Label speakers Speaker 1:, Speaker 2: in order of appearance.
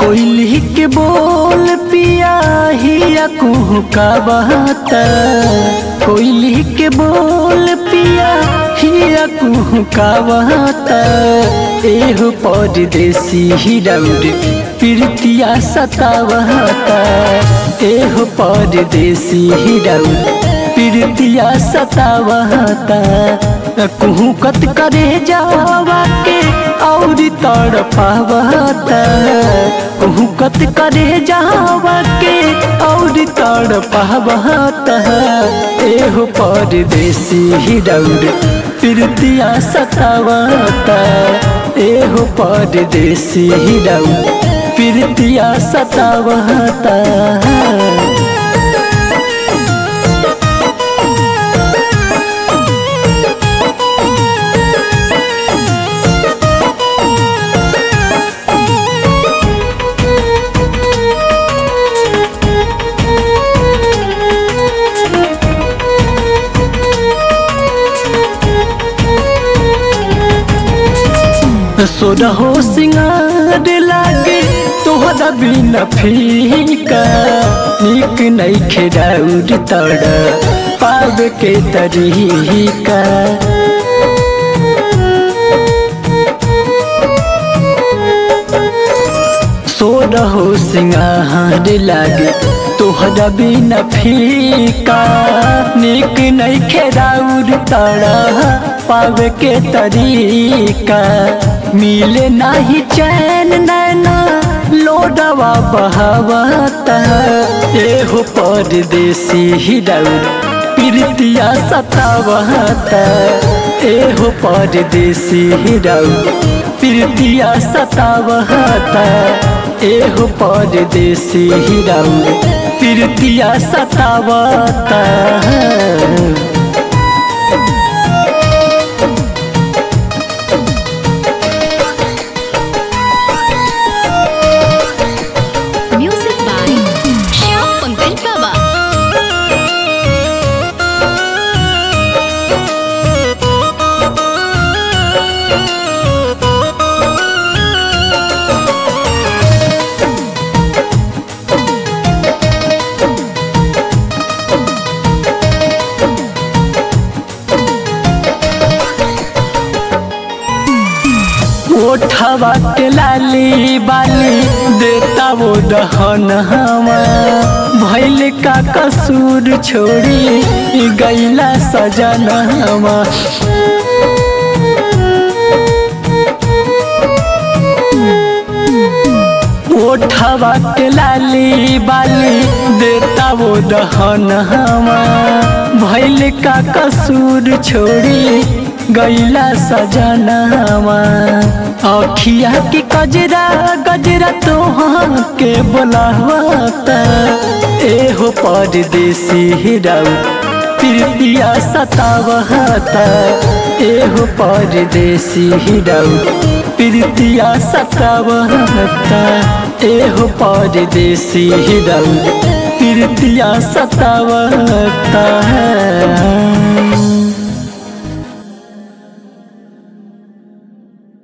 Speaker 1: कोयली के बोल पिया हिया कुहू का बहता कोयली के बोल पिया हिया कुहू का बहता एहो परदेसी हिरौर प्रीतिया सतावता एहो परदेसी हिरौर प्रीतिया सतावता कुहू कत करे जावा के और तड़ पावता कुहू कत करे जावा के और तड़ पावता एहो परदेसी हिरौर प्रीतिया सतावता एहो परदेसी हिरौर प्रीतिया सतावता सोरहो सिंगार लागे तोहरा बिना फीका निक नहीं खेराउर तड़ पाव के तरीका सोरहो सिंगार लागे तोहरा बिना फीका निक नहीं खेराउर तड़ पाव के तरीका मिले नाही चैन नैना लोडवा बहावता एहो परदेसी हिरौर प्रीतिया सतावता एहो परदेसी हिरौर प्रीतिया सतावता एहो परदेसी हिरौर प्रीतिया सतावता
Speaker 2: Music by Shyam Pankaj Baba.
Speaker 1: ओठवा के लाली बाली देता वो दहन हवा भैल का कसूर छोड़ी गैला सजन हवा ओठवा के लाली बाली देता वो दहन हवा भैल का कसूर छोड़ी गैला सजनवा अखिया के कजरा गजरा तोहाँ के बोलावता एहो परदेसी हिरौ प्रीतिया सतावता एहो परदेसी हिरौ प्रीतिया सतावता एहो परदेसी हिरौ प्रीतिया सतावता है